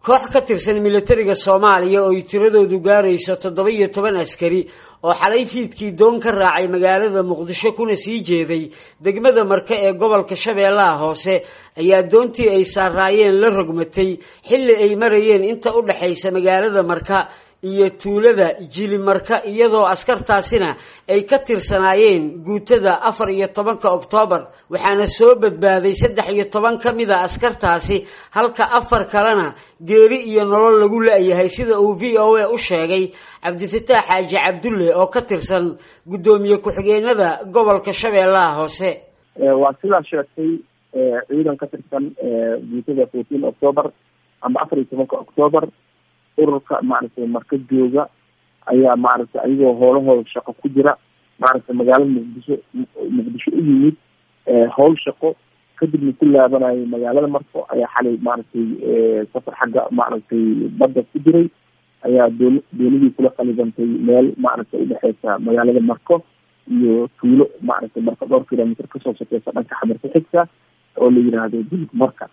koox ka tirsan militariga soomaaliya oo ay tiradoodu gaarayso toddoba iyo toban askari oo xalay fiidkii doon ka raacay magaalada muqdisho kuna sii jeeday degmada marke ee gobolka shabeellaha hoose ayaa doontii ay saaraayeen la rogmatay xilli ay marayeen inta u dhexaysa magaalada marka iyo tuulada jilimarka iyadoo askartaasina ay ka tirsanaayeen guutada afar iyo tobanka oktoobar waxaana soo badbaaday saddex iyo toban ka mid a askartaasi halka afar kalena geeri iyo nolol lagu la-yahay sida uu v o a u sheegay cabdifataax xaaji cabdulle oo ka tirsan guddoomiye ku-xigeenada gobolka shabeellaha hoose waa sidaa sheegtay ciidan ka tirsan guutada fourteen octoobar ama afar iyo tobanka octoobar ururka maaragtay marka jooga ayaa maaragtay ayagoo howlahooda shaqo ku jira maaragtay magaalada muqdisho muqdisho u yimid howl shaqo kadibna ku laabanayay magaalada marko ayaa xalay maaragtay safar xagga maaragtay badda ku jiray ayaa doon doonidii kula qalibantay meel maaragtay udhexeysa magaalada marko iyo tuulo maaragtay marka dhowr kilomitr kasoo sokeysa dhanka xamarka xigta oo la yiraahdo dilk marka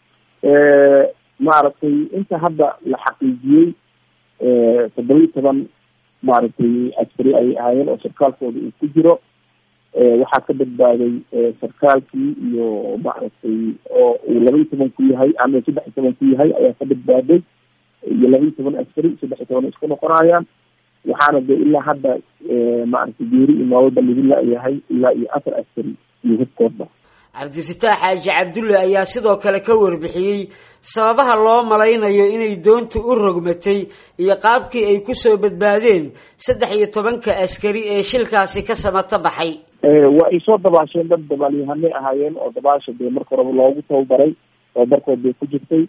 maaragtay inta hadda la xaqiijiyey toddoba iyo toban maaragtay askari ay ahaayeen oo sarkaalkooda uu ku jiro waxaa ka badbaaday sarkaalkii iyo maaragtay oo uu laba iyo toban ku yahay ama saddex iyo toban ku yahay ayaa ka badbaaday iyo laba iyo toban askari saddex iyo toban isku noqonayaan waxaana de ilaa hadda maaragtay geeri iyo noolba lagu la-yahay ilaa iyo afar askari iyo hubkoodba cabdifataax xaaji cabdulle ayaa sidoo kale ka warbixiyey sababaha loo malaynayo inay doontu u rogmatay iyo qaabkii ay kusoo badbaadeen saddex iyo tobanka askari ee shilkaasi ka samato baxay waa ay soo dabaasheen dad dabaalyahanay ahaayeen oo dabaasha dee marka horeba loogu tababaray tababarkood bay ku jirtay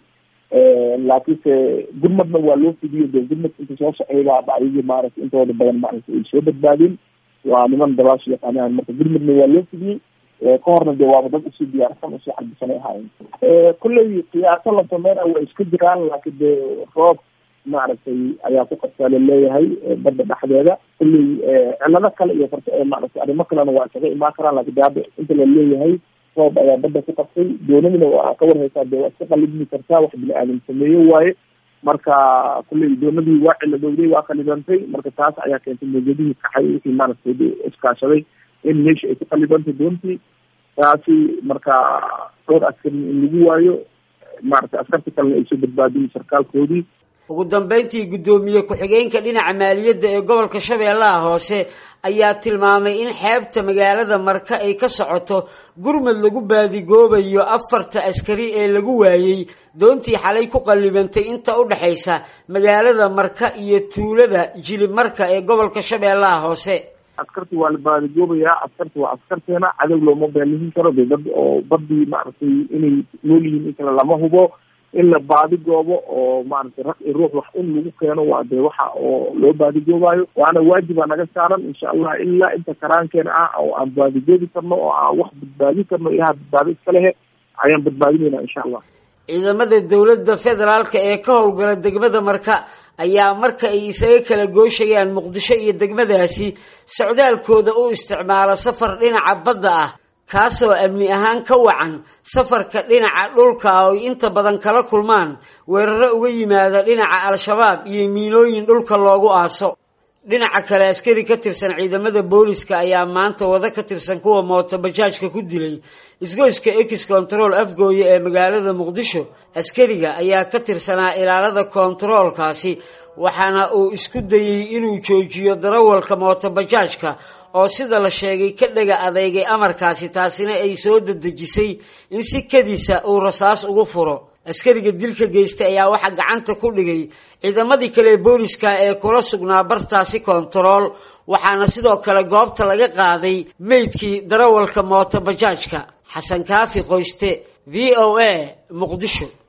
laakiinse gurmadna waa loo fidiyo dee gurmad inta soo socdaybaaba ayagii maaragtay intooda badan maaragtay ay soo badbaadeen waa niman dabaasha yaqaanahan marka gurmadna waa loo fidiyey ka horna dee waaba dad usii diyaarsan usii xalbisanay ahaayeen kulley qiyaaso la sameyna waa iska jiraan laakiin dee roob maaragtay ayaa ku qabtaa laleeyahay badda dhexdeeda kulley cilado kale iyo maaragtay arrimo kalena waa isaga imaan karaan laakiin de hadda inta la leeyahay roob ayaa badda ku qabtay doonadina waa ka warhaysaa dee waa iska qalibmi kartaa wax bini aadam sameeye waaye marka kulley doonadii waa ciladowday waa qalibantay marka taas ayaa keentay mawjadihii kaxay wixii maaragtay iskaashaday in meesha ay ku qalibantay doontii taasi marka dhowr askari in lagu waayo maaragtay askarta kalena ay soo badbaadiyen sarkaalkoodii ugu dambeyntii guddoomiye ku-xigeenka dhinaca maaliyadda ee gobolka shabeellaha hoose ayaa tilmaamay in xeebta magaalada marka ay ka socoto gurmad lagu baadigoobayo afarta askari ee lagu waayey doontii xalay ku qallibantay inta u dhexaysa magaalada marka iyo tuulada jilib marka ee gobolka shabeellaha hoose askarti waa la baadigoobayaa askarti waa askarteena cadow looma beelihin karo de dad oo badii maaragtay inay nool yihiin in kale lama hubo in la baadigoobo oo maaragtay rag i ruux wax in lagu keeno waa dee waxa oo loo baadigoobayo waana waajiba naga saaran insha allah ilaa inta karaankeena ah oo aan baadigoobi karno oo aan wax badbaadin karno ilaha badbaado iska lehe ayaan badbaadinayna insha allah ciidamada dowladda federaalka ee ka howlgala degmada marka ayaa marka ay isaga kala gooshayaan muqdisho iyo degmadaasi socdaalkooda u isticmaala safar dhinaca badda ah kaasoo amni ahaan ka wacan safarka dhinaca dhulka oo ay inta badan kala kulmaan weeraro uga yimaada dhinaca al-shabaab iyo miinooyin dhulka loogu aaso dhinaca kale askari ka tirsan ciidamada booliska ayaa maanta wado ka tirsan kuwa mooto bajaajka ku dilay isgoyska ex control afgooye ee magaalada muqdisho askariga ayaa ka tirsanaa ilaalada kontaroolkaasi waxaana uu isku dayey inuu joojiyo darawalka mooto bajaajka oo sida la sheegay ka dhega adeygay amarkaasi taasina ay soo dedejisay in si kadisa uu rasaas ugu furo askariga dilka geystay ayaa waxaa gacanta ku dhigay ciidamadii kale booliska ee kula sugnaa bartaasi kontarool waxaana sidoo kale goobta laga qaaday meydkii darawalka mooto bajaajka xasan kaafi qoyste v o a muqdisho